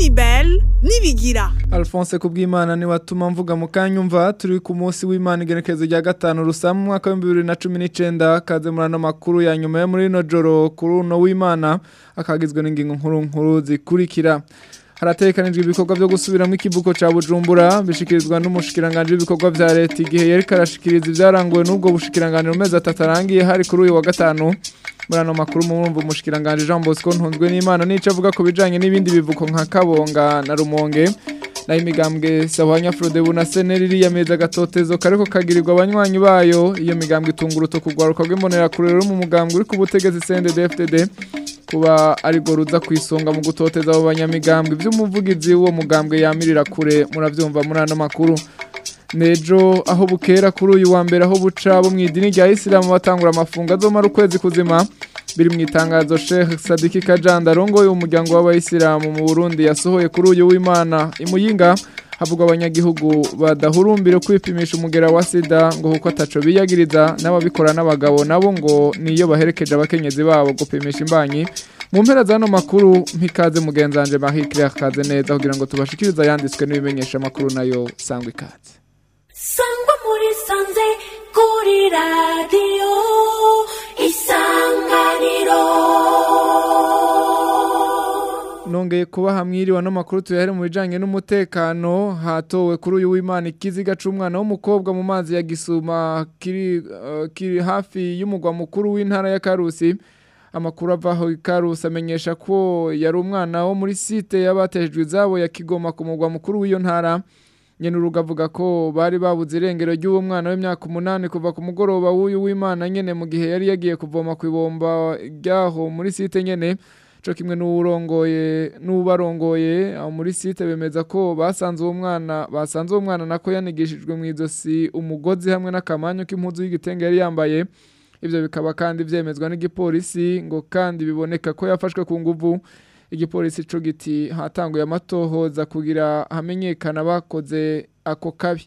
Mini Bell nibigira Alphonse kubwimana ni watuma mvuga mu kanyumva turi ku munsi w'Imana igenekerezo rya gatanu rusa mu mwaka wa 2019 kaze murano makuru ya nyuma yo muri no joro kuri uno w'Imana akagizwe n'ingingo nkuru nkuru zikurikira haratekanijwe ibikorwa byo gusubiramo ikivuko ca Bujumbura bishikirizwa n'umushikiranganje w'ibikorwa vya leta igihe yari karashikiriza ivyaranguwe n'ubwo bushikiranganje mu mezi atatu arangiye hari kuri uyu wa gatanu muri ano makuru murumva umushikiranganje Jean Bosco ntunzwe n'Imana nico avuga ko bijanye n'ibindi bivuko nka Kabonga na Rumonge na imigambwe Sahwanya Frodebu na Seneri yameza gatotezo kariko kagirirwa abanywanyi bayo iyo migambwe itunguruto kugwaruka rw'imbonera kurero mu mugambwe uri ku butegetsi CNDD-FDD kuba ari go ruza kwisonga mu gutoteza abo banyamigambwe by'umuvugizi w'uwo mugambwe yamirira kure muravyumva muri ano makuru nejo aho bukera kuri uyu wa mbere aho buca bo mwidini rya Islam batangura amafunga azomara ukwezi kuzima biri mu itangazo Sheikh Sadiki Kajanda rongoye umuryango w'abayisilamu mu Burundi yasohoye kuri uyu w'Imana imuyinga havugwa abanyagihugu badahurumbire kwipimisha umugera wa sida ngo kuko ataco biyagiriza n'ababikora n'abagabo nabo ngo niyo baherekeje abakenyezi babo gupimisha imbanyi mu mpera zano makuru mpikaze mugenzanje Marie Claire kaze neza kugira ngo tubashikirize yanditswe n'ibimenyesha makuru nayo sangwa ikaze sangwa muri sanze kuri radiyo isanganiro nongeye kuba hamwiriwe no makuru tuyahere mu bijanye n'umutekano hatowe kuri uyu w'Imana ikiziga c'umwana w'umukobwa mu mazi ya Gisuma kiri uh, kiri hafi y'umugwa mukuru w'intara ya Karusi amakuru avaho ikarusi amenyesha ko yari umwana wo muri site y'abatejwe izabo ya Kigoma ku mugwa mukuru w'iyo ntara nyene uruga avuga ko bari babuze irengero ry'uwo mwana w'imyaka umunani kuva ku mugoroba w'uyu w'Imana nyene mu gihe yari yagiye kuvoma ku ibomba ryaho muri site nyene co kimwe n'urongoye n'ubarongoye aho muri site bemeza ko basanze uwo mwana basanze uwo mwana nako yanigishijwe mu izosi umugozi hamwe n'akamanyu k'impuzu y'igitenge yari yambaye ivyo bikaba kandi vyemezwa n'igipolisi ngo kandi biboneka ko yafashwe ku nguvu igipolisi co giti hatanguye amatohoza kugira hamenyekana bakoze ako kabi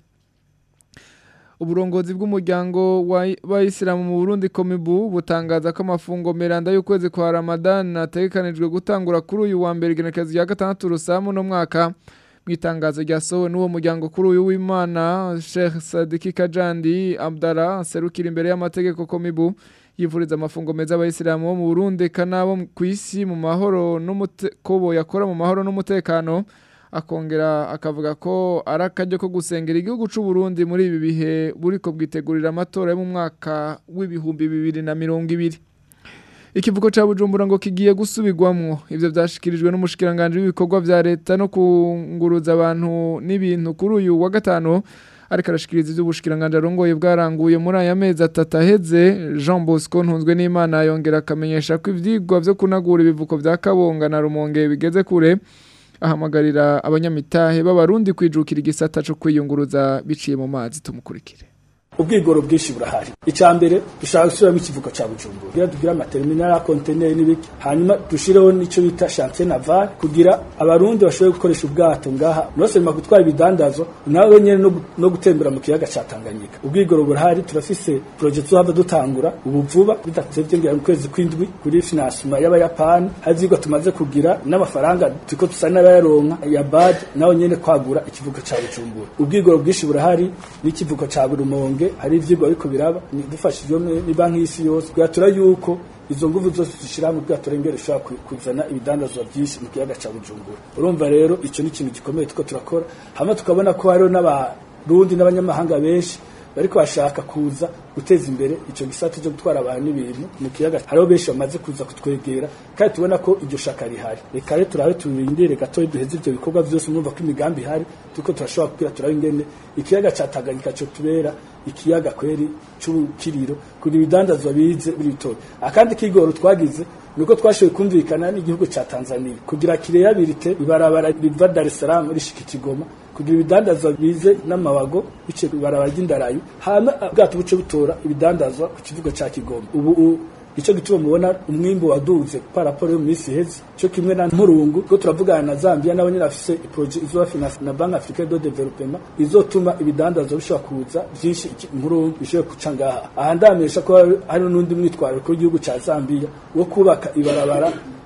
uburongozi bw'umuryango w'abayisilamu mu Burundi komibu butangaza ko amafungo meranda y'ukwezi kwa Ramadan ategekanijwe gutangura kuri uyu wa mbere igenekerezo rya gatandatu rusamu no mwaka mu itangazo ryasohowe n'uwo muryango kuri uyu w'Imana Sheikh Sadiki Kajandi Abdallah serukira imbere y'amategeko komibu yivuriza amafungo meza abayisilamu bo mu Burundi kanabo ku isi mu mahoro n'umutekobo yakora mu mahoro n'umutekano akongera akavuga ko ari akaryo ko gusengera igihugu cy'u Burundi muri ibi bihe buriko bwitegurira amatora yo mu mwaka w'ibihumbi bibiri na mirongo ibiri ikivuko cya bujumbura ngo kigiye gusubirwamo ibyo byashikirijwe n'umushikiranganje w'ibikorwa vya leta no kunguruza abantu n'ibintu kuri uyu wa gatanu ariko arashikiriza iby'ubushikiranganje arongoye bwaranguye muri aya mezi atatu aheze Jean Bosco ntunzwe n'Imana yongera akamenyesha ko ivyigwa vyo kunagura ibivuko vya Kabonga na Rumonge bigeze kure ahamagarira abanyamitahe b'abarundi kwijukira igisata cyo kwiyunguruza biciye mu mazi tumukurikire ubwigoro bwinshi burahari icya mbere dushaka gusubiramo ikivuko cya bujumbura kugira tugire amaterminal ya konteneri n'ibiki hanyuma dushireho n'icyo bita chantier naval kugira abarundi bashobore gukoresha ubwato ngaha nosema gutwara ibidandazo nawe nyene no, no gutembera mu kiyaga ca Tanganyika ubwigoro burahari turafise projet tuhava dutangura ubu vuba bidatevye ngira mu kwezi kwindwi kuri financement y'abayapani hazigwa tumaze kugira n'amafaranga tuko tusa n'abayaronka ya bad nawe nyene kwagura ikivuko ca bujumbura ubwigoro bwinshi burahari n'ikivuko ca burumonge hari ivyigwa ariko biraba dufashijwe ni banki y'isi yose kuyatura yuko izo nguvu zose zishira mu bwato rengere ushobora kuzana ibidandazwa byinshi mu kiyaga ca Bujumbura urumva rero ico ni ikintu gikomeye tuko turakora hamwe tukabona ko hariho n'abarundi n'abanyamahanga benshi bariko bashaka kuza guteza imbere ico gisata cyo gutwara abantu n'ibintu mu kiyaga hariho benshi bamaze kuza kutwegera kandi tubona ko iryo shaka rihari reka rero turabe turindire gato duheze ivyo bikorwa vyose mwumva ko imigambi ihari tuko turashobora kugira turabe ingene ikiyaga ca Tanganyika cyo tubera ikiyaga kweri c'ubukiriro kugira ibidandazwa bize biritora akandi kigoro twagize nuko twashoboye kumvikana n'igihugu ca Tanzania kugira kireyabilite ibarabara riva Dar es Salaam rishika Kigoma kugira ibidandazwa bize n'amabago bice ibarabara ry'indarayo hama bwato buce butora ibidandazwa ku kivugo ca Kigoma ubu ico gituma mubona umwimbo waduze paraporo yo misi hezi cyo kimwe na mpurungu ko turavugana na Zambia nabo nyine afise projet izo finance na Bank Africaine de Development izotuma ibidandazwa bishobora kuza byinshi mpurungu bishobora kuca ngaha aha ndamesha ko hari n'undi mwitwaro ko igihugu ca Zambia wo kubaka ibarabara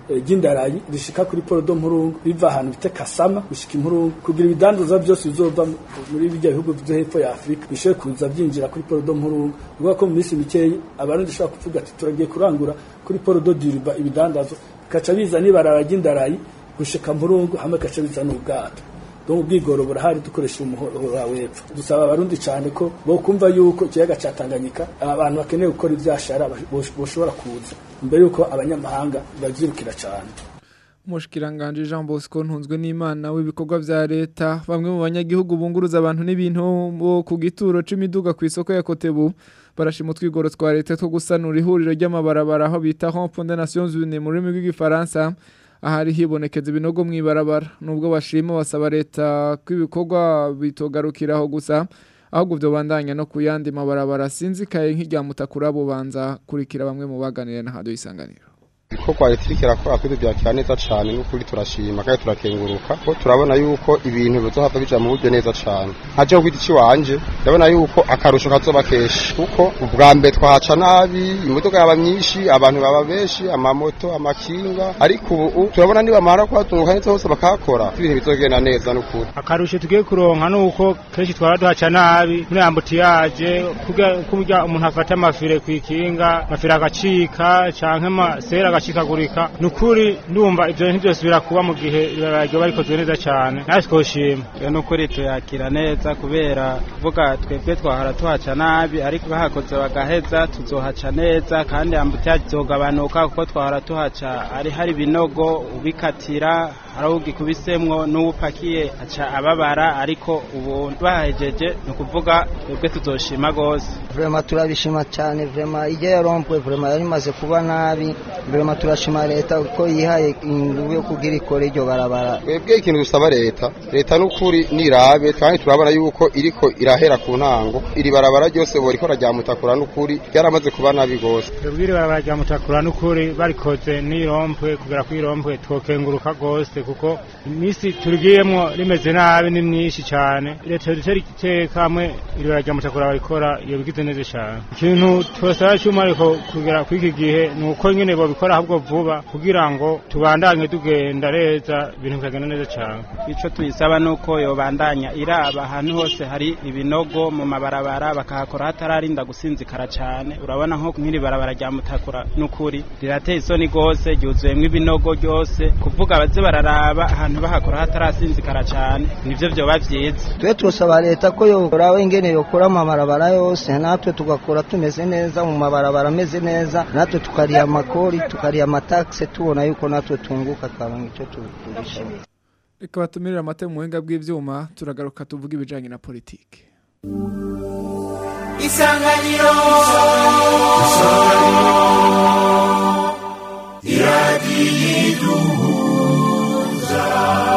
eh, ry'indarayi rishika kuri porodo mpurungu riva ahantu bita kasama gushika impurungu kugira ibidandaza byose bizova mu- muri bijya bihugu byo hepfo ya afurika bishobore kuza byinjira kuri porodo mpurungu bivuga ko mu minsi mikeyi abarundi bashobora kuvuga ati turagiye kurangura kuri porodo diriba ibidandazo bikaca biza n'ibarara ry'indarayi gushika mpurungu hamwe bikaca biza n'ubwato donc ubwigoro burahari dukoresha umuhora w'epfo dusaba abarundi cyane ko bokumva yuko ikiyaga cya tanganyika abantu bakeneye gukora ibyashara bosh- boshobora kuza mbere yuko abanyamahanga bavyirukira cyane Umushikiranganje Jean Bosco ntunzwe n'Imana w'ibikorwa vya leta bamwe mu banyagihugu bunguruza abantu n'ibintu bo ku gituro c'imiduga ku isoko ya Kotebu barashima utwigoro twa leta two gusanura ihuriro ry'amabarabara aho bita Rond-Point des Nations Unies mu rurimi rw'igifaransa ahari hibonekeza ibinogo mw'ibarabara nubwo bashima basaba leta ko ibikorwa bitogarukiraho gusa ahubwo byo bandanya no kuyandi mabarabara sinzikaye nk'irya mutakura bubanza kurikira bamwe mu baganira na hado isanganiro ibikorwa leta iriko irakora kuri byakira neza cane n'ukuri turashima kandi turakenguruka ko turabona yuko ibintu bizohava bija mu buryo neza cane nkaje ku giti ciwanje ndabona yuko akarusho kazoba kenshi kuko ubwa mbere twahaca nabi imodoka yaba myinshi abantu baba benshi amamoto amakinga ariko ubu turabona nibamara kuhatunguka neza hose bakahakora ibintu bizogenda neza n'ukuri akarusho tugiye kuronka nuko kenshi twara duhaca nabi muri ambutiyaje kurya umuntu afata amafire kw'ikinga amafire agacika canke amasera agacikagurika nukuri ndumva ivyo bintu byose birakuba mu gihe ryoba rikozwe neza cane natwe twoshima iyo nukuri tuyakira neza kubera kuvuga twebwe twahora tuhaca nabi ariko bahakoze bagaheza tuzohaca neza kandi ambutiyaje izogabanuka kuko twahora tuhaca ari hari ibinogo ubikatira hari ugikubisemwo n'uwupakiye aca ababara ariko ubu bahejeje ni ukuvuga twebwe tuzoshima gose vrema turabishima cyane vrema ijya ya rompwe vrema yari imaze kuba nabi vrema turashima leta ko yihaye ingufu yo kugira ikore iryo barabara twebwe ikintu dusaba leta leta n'ukuri nirabe kandi turabona yuko iriko irahera ku ntango iri barabara ryose borikora rya mutakura n'ukuri ryaramaze kuba nabi gose twebwe iri barabara rya mutakura n'ukuri barikoze n'irompwe kugera kuri rompwe twokenguruka gose kuko iminsi turigiyemwo rimeze nabi ni myinshi cyane leta dutera iteka hamwe iri barabara rya mutakura barikora iyo bigize neza cyane ikintu twasaba cy'umwihariko kugera kuri iki gihe ni uko nyine babikora ahubwo vuba kugira ngo tubandanye tugenda neza ibintu bikagenda neza cyane ico tuyisaba nuko yobandanya iraba ahantu hose hari ibinogo mu mabarabara bakahakora hatararinda gusinzikara cyane urabona nko nk'iri barabara rya mutakura n'ukuri rirateye isoni gose ryuzuyemwo ibinogo ryose kuvuga baze bararaba ahantu bahakora hatarasinzikara cyane nivyo vyoba vyiza twe turasaba leta ko yorawe ingene yokora amabarabara yose natwe tugakora tumeze neza mu mabarabara ameze neza natwe tukariha amakori tukariha amatakse tubona yuko natwe tunguka twaronka icyo tugurisha reka batumirire amata mu buhinga bw'ibyuma turagaruka tuvuga ibijyanye na politiki isanganiro iradiyo iduhuza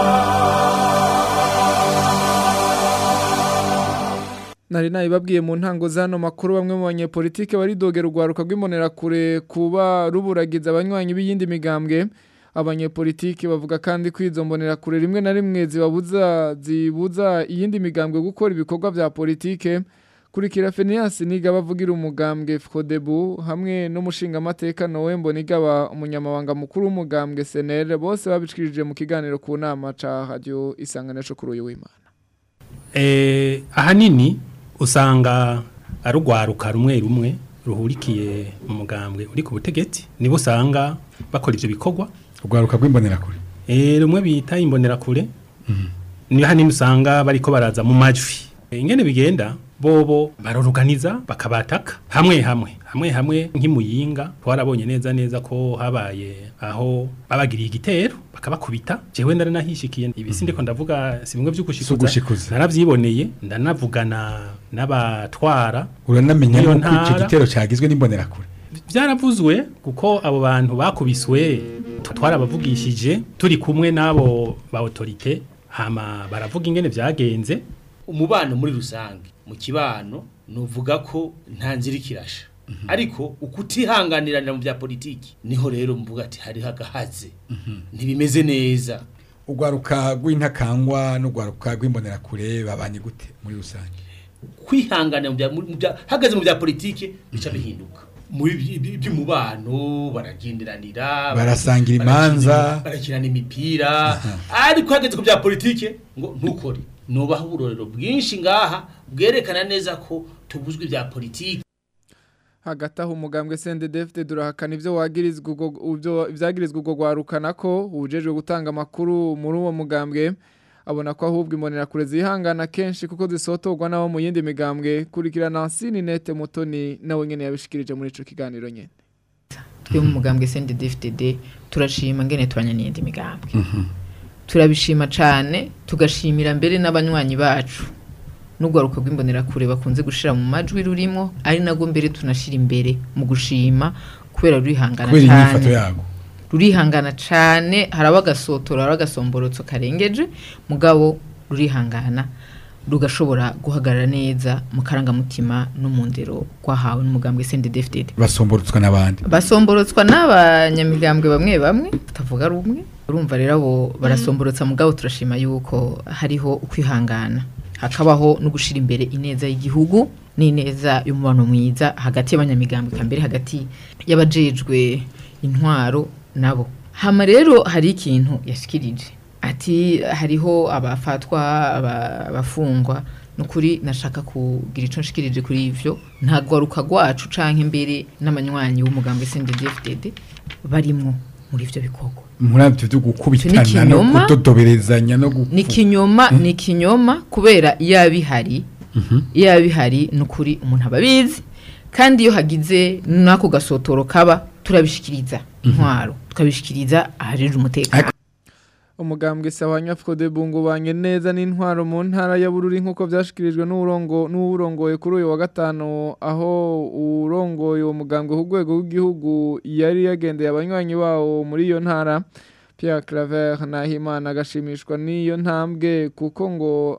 nari nabibabwiye mu ntango z'ano makuru bamwe mu banyepolitike baridogera urwaruka rw'imbonerakure kuba ruburagiza abanywanyi b'iyindi migambwe abanyepolitike bavuga kandi ko izo mbonerakure rimwe na rimwe zibabuza zibuza iyindi migambwe gukora ibikorwa bya politike kurikira Phineas niga bavugira umugambwe Frodebu hamwe n'umushingamateka Noe Mbonigaba umunyamabanga mukuru w'umugambwe Senere bose babicikirije mu kiganiro ku nama ca radio isanganisho kuri uyu w'Imana eh ahanini usanga arugwaruka rumwe rumwe ruhurikiye mu mugambwe uri ku butegetsi nibo usanga bakora ivyo bikorwa urwaruka rw'imbonerakure eh rumwe bita imbonerakure ni hanini usanga bariko baraza mu majwi ingene bigenda bobo baroruganiza bakabataka hamwe hamwe hamwe hamwe nk'imuyinga twarabonye neza neza ko habaye aho babagiriye igitero bakabakubita jewe ndaranahishikiye ibisi ndiko ndavuga si bimwe vy'ugushikuza naravyiboneye ndanavugana n'abatwara uranamenya nuko ico gitero cagizwe n'imbonerakure byaravuzwe kuko abo bantu bakubiswe twarabavugishije turi kumwe n'abo ba autorite hama baravuga ingene vyagenze umubano muri rusange mu kibano nuvuga ko nta nzira ikirasha ariko ukutihanganirana mu bya politiki niho rero mvuga ati hari hagahaze ntibimeze neza urwaruka rw'intakangwa n'urwaruka rw'imbonerakure babanye gute muri rusange kwihangana mu bya hagaze mu bya politiki bica bihinduka muri iby- iby- iby'umubano baragenderanira Barasangira barakina- imanza. barakina imipira ariko hageze ku bya politike ngo ntukore nubaho uburorero bwinshi ngaha bwerekana neza ko tubuzwe ibya politike hagati aho umugambwe CNDD-FDD durahakana ivyo wagirizwa ubwo ivyo ivyagirizwa ubwo gwarukana ko ubujejwe gutanga amakuru muri uwo mugambwe abona ko ahubwo imbonera kure zihangana kenshi kuko zisotorwa nabo mu yindi migambwe kurikirana Sini Nete Mutoni nawe nyene yabishikirije muri ico kiganiro nyene twe mu mugambwe CNDD-FDD turashima ngene tubanya n'iyindi migambwe turabishima cane tugashimira mbere n'abanywanyi bacu n'urwaruka rw'imbonerakure bakunze gushira mu majwi rurimo ari nabwo mbere tunashira imbere mu gushima kubera rurihangana kubera inyifato cane yago rurihangana cane haraba agasotora haraba agasomborotso karengeje mugabo rurihangana rugashobora guhagarara neza mu karangamutima no mu ndero rwahawe n'umugambwe CNDD-FDD basomborutswa n'abandi basomborotswa n'abanyamigambwe bamwe bamwe tutavuga rumwe urumva rero abo barasomborotsa mugabo turashima yuko hariho ukwihangana hakabaho no gushira imbere ineza y'igihugu n'ineza y'umubano mwiza hagati y'abanyamigambwe kambere hagati y'abajejwe intwaro nabo hama rero hari ikintu yashikirije ati hariho abafatwa aba- abafungwa nukuri nashaka kugira ico nshikirije kuri ivyo nta gwaruka rwacu canke imbere n'amanywanyi w'umugambwe CNDD-FDD barimwo muri ivyo bikorwa muri ivyo byo gukubitana no ikinyoma. kudodoberezanya no gu- ni ikinyoma ni ikinyoma kubera iyo abihari iyo abihari ni ukuri umuntu aba abizi kandi iyo hagize n'ako gasotoro kaba turabishikiriza intwaro tukabishikiriza ahajejwe umutekano umugambwe Sawanya Fode Bungu banye neza n'intwaro mu ntara ya Bururi nkuko vyashikirijwe n'urongo n'urongoye kuri uyu wa gatano aho urongoye uwo mugambwe ku rwego rw'igihugu yari yagendeye abanywanyi bawo muri iyo ntara Pierre Claver Nahimana agashimishwa n'iyo ntambwe kuko ngo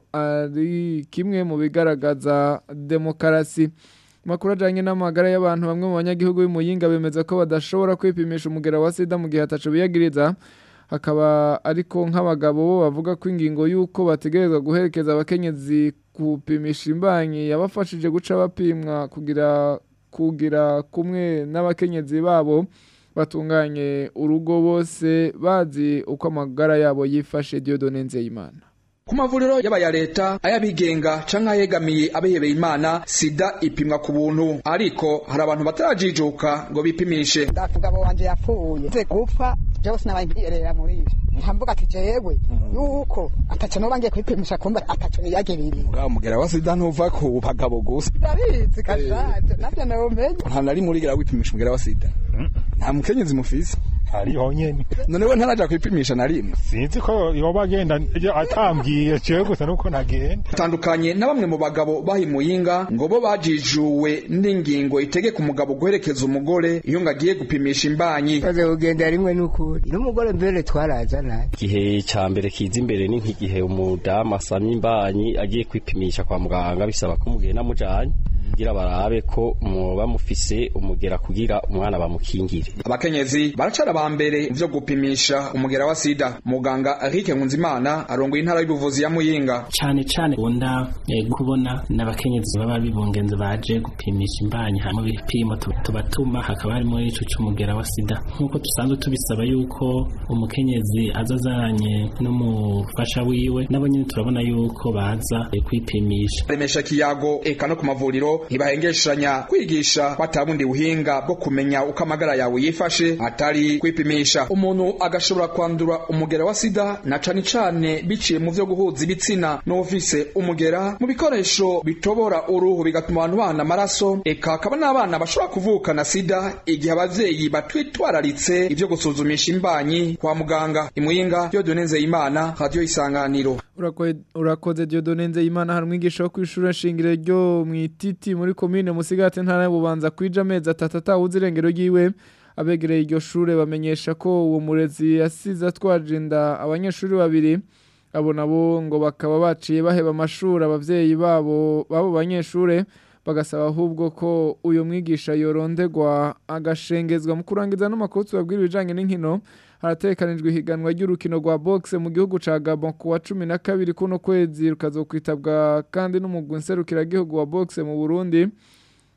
ari kimwe mu bigaragaza demokarasi Makuru ajanye n'amagara y'abantu bamwe mu banyagihugu b'imuyinga bemeza ko badashobora kwipimisha umugera wa sida mu gihe ataco biyagiriza hakaba ariko nk'abagabo bo bavuga ko ingingo y'uko bategerezwa guherekeza abakenyezi kupimisha imbanyi yabafashije guca bapimwa kugira kugira kumwe n'abakenyezi babo batunganye urugo bose bazi uko amagara yabo yifashe Dieudonne Nzeyimana ku mavuriro y'abaya leta ay'abigenga canke ayegamiye abihebeye imana sida ipimwa ku buntu ariko hari abantu batarajijuka ngo bipimishe umugabo wanje yapfuye nze gupfa jewe sinabaye nkiyerera muri ivyo nkamvuga ati jewe yuko ataco noba ngiye kwipimisha kumba ataco niyagiririye uriya mugera wa sida ntuva ku bagabo gusa ndabizi kashaje navyo nawumenye nta na rimwe urigera wipimisha umugera wa sida nta mukenyezi mufise hariho nyene none we ntaraja kwipimisha na rimwe sinzi ko yoba agenda atambwiye cewe gusa nuko nagenda tandukanye na bamwe mu bagabo bahimuyinga ngo bo bajijuwe n'ingingo itegeka umugabo guherekeza umugore iyo ngo agiye gupimisha imbanyi maze kugenda rimwe n'ukuri n'umugore mbere twarazana igihe cya mbere kiza imbere ni nk'igihe umudamu asamye imbanyi agiye kwipimisha kwa muganga bisaba ko umugenda amujanye kugira barabe ko muba mufise umugera kugira umwana bamukingire abakenyezi baracara ba mbere mu vyo gupimisha umugera wa sida muganga Eric Nkunzimana arongoye intara y'ubuvuzi ya Muyinga cyane cyane ukunda eh, kubona n'abakenyezi baba bibungenze baje gupimisha imbanyi hanyuma ibipimo tu- tubatuma hakaba harimo n'ico c'umugera wa sida nk'uko dusanzwe tubisaba yuko umukenyezi aza azanye n'umufasha wiwe nabo nyine turabona yuko baza eh, kwipimisha remesha kiyago eka no ku mavuriro ntibahengeshanya kwigisha batabundi buhinga bwo kumenya uko amagara yawe yifashe atari kwipimisha umuntu agashobora kwandura umugera wa sida na cane cane biciye mu vyo guhuza ibitsina n'ufise umugera mu bikoresho bitobora uruhu bigatuma abantu bana amaraso eka akaba n'abana bashobora kuvukana sida igihe abavyeyi batwitwararitse ivyo gusuzumisha imbanyi kwa muganga imuyinga Dieudonne Nzeyimana radio isanganiro Urakoze- urakoze Dieudonne Nzeyimana hari umwigisha wo kw'ishure shingiro ryo mwititi muri komine Musigati ntara y'Ububanza kwija amezi atatu atawuzi irengero ryiwe abegereye iryo shure bamenyesha ko uwo murezi yasize atwaje inda abanyeshuri babiri abo nabo ngo bakaba baciye baheba amashuri abavyeyi babo babo banyeshure bagasaba ahubwo ko uyo mwigisha yorondegwa agashengezwa mu kurangiza n'amakuru tubabwira ibijanye n'inkino haratekanijwe ihiganwa ry'urukino rwa boxe mu gihugu ca Gabon ku wa cumi na kabiri kuno kwezi rukazokwitabwa kandi n'umugwi nserukiragihugu wa boxe mu Burundi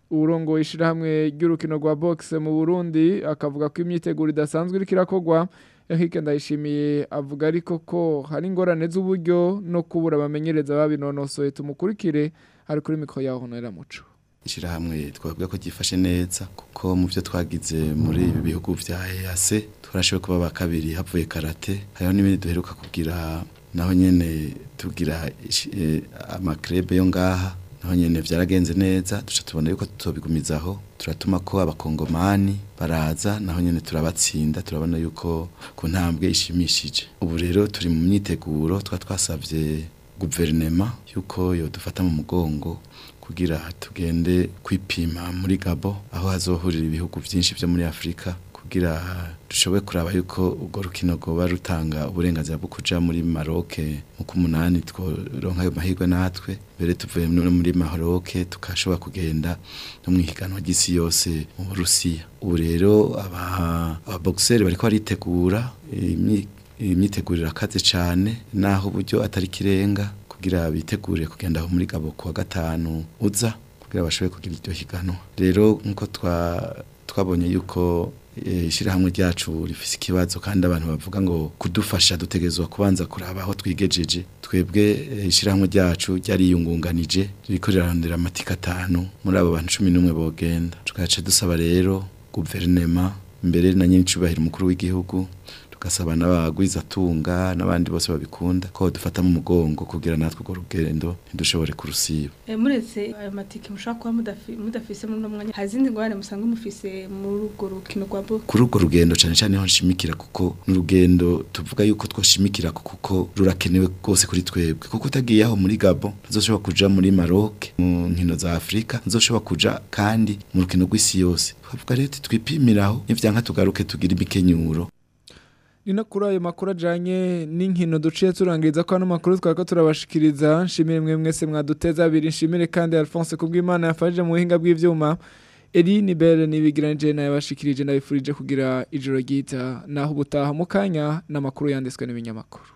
uburongo ishirahamwe ry'urukino rwa box mu Burundi akavuga ko imyiteguro idasanzwe iriko irakogwa Eric Ndayishimiye avuga ariko ko hari ingorane z'uburyo no kubura abamenyereza babinonosoye tumukurikire ari kuri mikro yaho honera muco ishirahamwe twavuga ko gifashe neza kuko mu byo twagize muri ibi bihugu vya EAC turashoboye kuba ba kabiri havuye karate hariho n'ibindi duheruka kugira naho nyene tugira eh, amakrebe yo ngaha naho nyene vyaragenze neza duca tubona yuko tutobigumizaho turatuma ko abakongomani baraza naho nyene turabatsinda turabona yuko ku ntambwe ishimishije ubu rero turi mu myiteguro twa twasavye guverinema yuko yodufata mu mugongo kugira tugende kwipima muri Gabo aho hazohurira ibihugu byinshi byo muri Afrika kugira dushobore kuraba yuko ubwo rukino rwoba rutanga uburenganzira bwo kuja muri Maroc mu kumunani tworonka ayo mahirwe natwe mbere tuvuye no muri Maroc tukashobora kugenda no mu higanwa ry'isi yose mu Burusiya ubu rero aba ababoxer bariko baritegura imyi- imyitegurire akaze cyane naho uburyo atari kirenga kugira bitegure kugenda aho muri Gabo kuwa gatanu uza kugira bashobore kugira iryo higanwa rero nkuko twa twabonye yuko eh, ishirahamwe ryacu rifise ikibazo kandi abantu bavuga ngo kudufasha dutegerezwa kubanza kuraba aho twigejeje twebwe eh, ishirahamwe ryacu ryariyungunganije ririko rirarondera amatika atanu muri abo bantu cumi n'umwe bogenda tugaca dusaba rero guverinema mbere na nyine icubahiro umukuru w'igihugu tugasaba n'abagwizatunga n'abandi bose babikunda ko dufata mu mugongo kugira natwe urwo rugendo ntidushobore kurusiba Eh, muretse ayo matike mushobora kuba mudafi- mudafise muri uno mwanya hari izindi ngorane musanga mufise muri urwo rukino rwa bo kuri urwo rugendo cyane cyane niho nshimikira kuko ni urugendo tuvuga yuko twashimikira ko kuko rurakenewe rwose kuri twebwe kuko utagiye aho muri Gabo ntuzoshobora kuja muri Maroc mu nkino za Afrika ntuzoshobora kuja kandi mu rukino rw'isi yose twavuga rero ati twipimiraho nivyanka tugaruke tugira imikenyuro ni no kuri ayo makuru ajyanye n'inkino duciye turangiriza ko ano makuru twari ko turabashikiriza nshimire mwe mwese mwaduteza abiri nshimire kandi alphonse kubw'imana yafashije mu buhinga bw'ibyuma eri ni bere n'ibigiranije nayo yabashikirije nabifurije kugira ijoro ryita naho ubutaha mu kanya n'amakuru yanditswe n'ibinyamakuru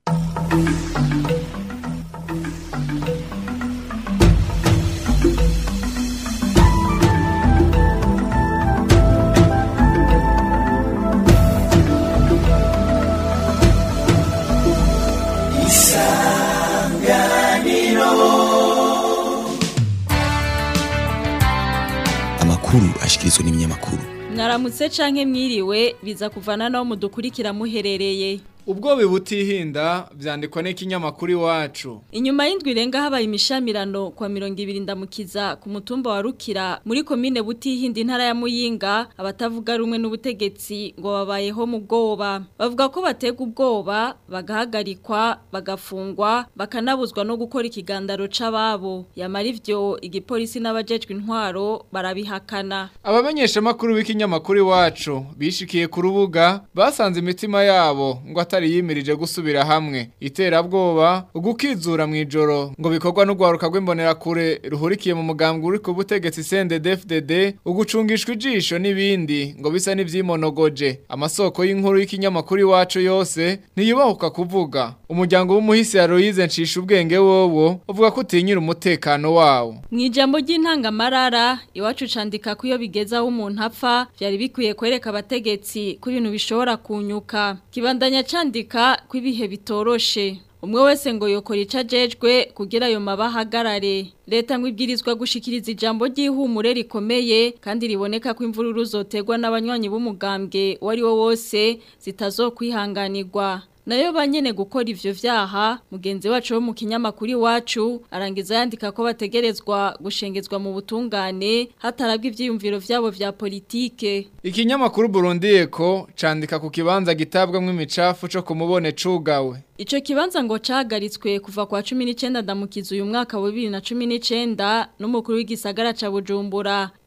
amakuru ashikirizwa n'ibinyamakuru mwaramutse canke mwiriwe biza kuvana naho mudukurikira muherereye ubwo butihinda byandikwa n'ikinyamakuru iwacu inyuma y'indwi irenga habaye imishamirano kwa mirongo ibiri ndamukiza ku mutumba wa rukira muri komine butihinda intara ya muyinga abatavuga rumwe n'ubutegetsi ngo babayeho mu bwoba bavuga ko batega ubwoba bagahagarikwa bagafungwa bakanabuzwa no gukora ikigandaro c'ababo yamara ivyo igipolisi n'abajejwe intwaro barabihakana abamenyeshamakuru b'ikinyamakuru iwacu bishikiye ku rubuga basanze imitima yabo ngo atari yimirije gusubira hamwe iterabwoba ugukizura mu ijoro ngo bikorwa n'ugwaruka rw'imbonerakure ruhurikiye mu mugambwe uri ku butegetsi CNDD-FDD ugucungishwa ijisho n'ibindi ngo bisa n'ivyimonogoje amasoko y'inkuru y'ikinyamakuru iwacu yose ntiyubahuka kuvuga umuryango w'umuhisi ya Aloise ncisha ubwenge wowo uvuga ko utinyira umutekano wawo Mwijambo ry'intangamarara iwacu candika ko iyo bigeza aho umuntu apfa vyari bikwiye kwereka abategetsi ko ibintu bishobora kunyuka kibandanya candika ko ibihe bitoroshe umwe wese ngo yokora icajejwe kugira ayo mabahagarare leta ngo ibwirizwa gushikiriza ijambo ry'ihumure rikomeye kandi riboneka ko imvururu zotegwa n'abanywanyi b'umugambwe wari wo wose zitazokwihanganirwa nayo banyene gukora ivyo vyaha mugenzi wacu wo mu kinyamakuru iwacu arangiza yandika ko bategerezwa gushengezwa mu butungane hatarabwa ivyiyumviro vyabo vya politike Ikinyamakuru Burundi Eko candika ku kibanza gitabwamwo imicafu co kumubone cugawe. Ico kibanza ngo cahagaritswe kuva kwa 19 ndamukiza uyu mwaka wa 2019 n'umukuru w'igisagara ca Bujumbura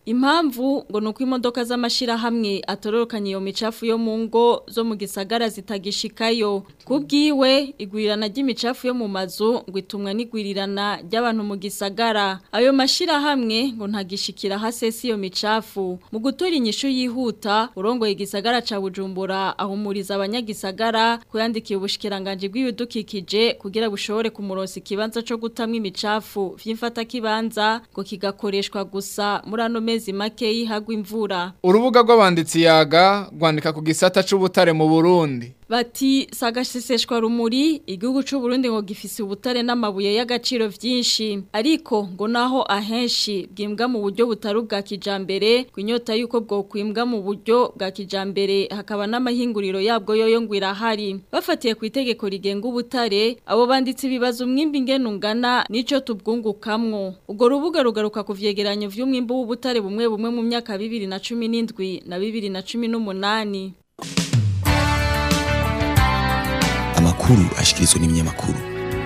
impamvu ngo nuko imodoka z'amashira hamwe atororokanye iyo micafu yo mu ngo zo mu gisagara zitagishikayo kubwiwe igwirirana ry'imicafu yo mu mazu ngo itumwa n'igwirirana ry'abantu mu gisagara ayo mashira hamwe ngo ntagishikira hasesi iyo micafu mu gutura inyishu yihuta urongoye igisagara ca Bujumbura ahumuriza abanyagisagara kuyandikiye ubushikiranganje bw'ibidukikije kugira bushobore kumuronsa ikibanza co gutamwa imicafu vy'imfata kibanza ngo kigakoreshwa gusa muri ano mezi make yihagwa imvura urubuga rw'abanditsi yaga rwandika ku gisata c'ubutare mu Burundi Bati sagaseseshwa rumuri igihugu c'u Burundi ngo gifise ubutare n'amabuye y'agaciro vyinshi ariko ngo naho ahenshi bwimbwa mu buryo butari bwa kijambere kwinyota yuko bwo kwimbwa mu buryo bwa kijambere hakaba n'amahinguriro yabwo yoyo ngwira hari bafatiye ku itegeko rigenga ubutare abo banditsi bibaza umwimbi ngene ungana nico tubwungukamwo ubwo rubuga rugaruka ku vyegeranyo vy'umwimbi w'ubutare bumwe bumwe mu myaka 2017 na 2018 amakuru ashikirizwa n'ibinyamakuru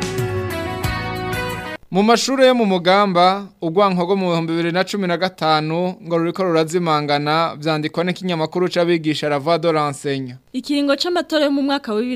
mu mashuri yo mu mugamba urwanko mu bihumbi bibiri na cumi na gatanu ngo ruriko rurazimangana vyandikwa n'ikinyamakuru c'abigisha ravado rensenya Ikiringo c'amatora yo mu mwaka wa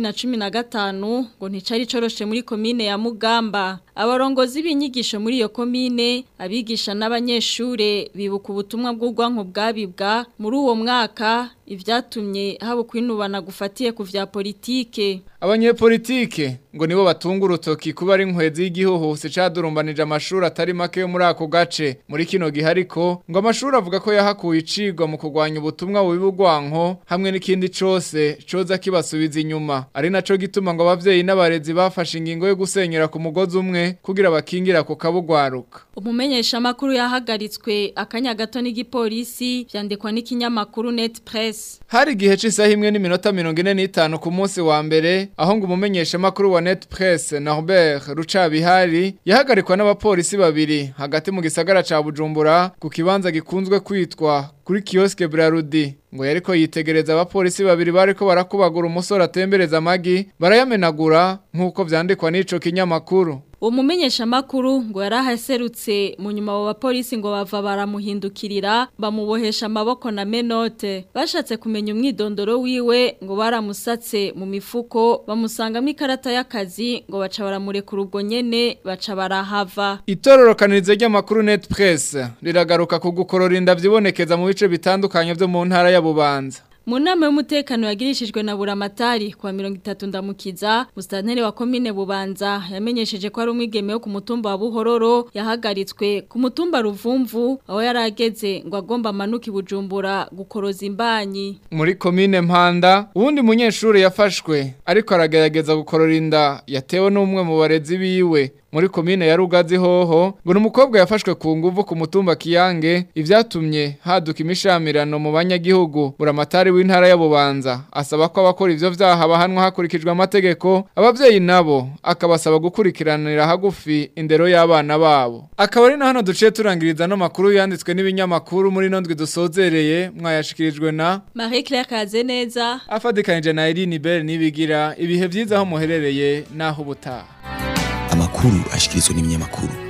2015 ngo nticari coroshe muri komine ya Mugamba. Abarongozi b'inyigisho muri iyo komine, abigisha n'abanyeshure bibuka ubutumwa bw'urwanko bwabibwa muri uwo mwaka ivyatumye haba kwinubana gufatiye ku vya politike. Abanyepolitike ngo nibo batunga urutoki kuba ari inkwezi y'igihuhusi cadurumbanije amashuri atari make yo muri ako gace. Muri kino gihe ariko ngo amashuri avuga ko yahakuye icigwa mu kurwanya ubutumwa bubi bw'urwanko hamwe n'ikindi cose coza kibasubiza inyuma ari naco gituma ngo abavyeyi n'abarezi bafashe ingingo yo gusenyera ku mugozi umwe kugira bakingira ku kabugwaruka umumenyesha makuru yahagaritswe akanya gato n'igipolisi vyandikwa n'ikinyamakuru Net Press hari igihe c'isaha imwe n'iminota 45 ku munsi wa mbere aho ngo umumenyesha makuru wa Net Press Norbert Rucabihari yahagarikwa n'abapolisi babiri hagati mu gisagara ca Bujumbura ku kibanza gikunzwe kwitwa kuri kioske Brarudi ngo yariko yitegereza abapolisi babiri bariko barakubagura umusore atembereza amagi barayamenagura nkuko vyandikwa n'ico kinyamakuru uwo mumenyesha makuru ngo yarahaserutse mu nyuma abo bapolisi ngo bava baramuhindukirira bamubohesha amaboko na menote bashatse kumenya umwidondoro wiwe ngo baramusatse mu mifuko bamusangamo ikarata y'akazi ngo baca baramurekura ubwo nyene baca barahava itororokanirizo ry'amakuru net press riragaruka ku gukorora inda vyibonekeza mu bice bitandukanye vyo mu ntara ya Bubanza mu nama y'umutekano yagirishijwe na buramatari kwa mirongo itatu ndamukiza musitanteri wa komine bubanza yamenyesheje ko ari umwigeme wo ku mutumba wa buhororo yahagaritswe ku mutumba ruvumvu aho yari ageze ngo agomba amanuke bujumbura gukoroza imbanyi muri komine mpanda uwundi munyeshuri yafashwe ariko aragerageza gukorora inda yatewe n'umwe mu barezi biwe muri komine ya Rugazi hoho ngo numukobwa yafashwe ku nguvu ku mutumba kiyange ivyatumye haduka imishamirano mu banyagihugu buramatari w'intara ya Bubanza asaba ko abakora ivyo vyaha bahanwa hakurikijwe amategeko abavyeyi nabo akabasaba gukurikiranira hagufi indero y'abana babo akaba ari na hano duciye turangiriza no makuru yanditswe n'ibinyamakuru muri nondwe dusozereye mwayashikirijwe na Marie Claire Kazeneza afadikanije na Irene Bell nibigira ibihe vyiza aho muherereye naho ubutaha amakuru ashikirizwa n'ibinyamakuru